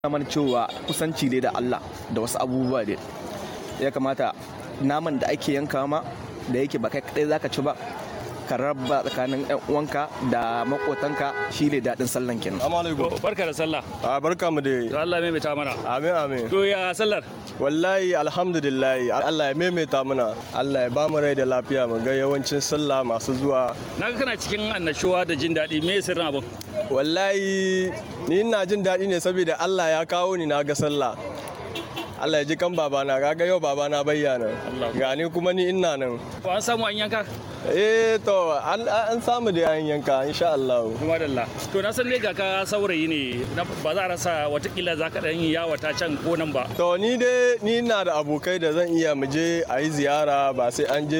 mana cewa kusanci ne da Allah da wasu abubuwa ne ya kamata naman da ake yanka ma da yake ba kai kadai zaka ci ba ka raba tsakanin yan uwanka da makotanka shine daɗin sallan kenan Assalamu alaikum. barka da sallah A barka mu to da Allah mai ta mana Amin amin. to ya sallar Wallahi alhamdulillah Allah ya maimaita mana. Allah ya ba mu rai da lafiya mu ga yawancin sallah masu zuwa. naga kana cikin annashuwa da jin daɗi me sirrin abin Wallahi ni ina jin daɗi ne saboda Allah ya kawo ni na ga sallah. Allah ya ji kan babana kaga yau babana bayyana. Allah. Gani kuma ni ina nan. ko an samu an yanka Eh to an an samu da yan yanka insha Allah. kuma dalla to na san dai ga ka saurayi ne na- ba za a rasa watakila za ka ɗan yi yawata can ko nan ba To ni dai ni ina da abokai da zan iya mu je a yi ziyara ba sai an je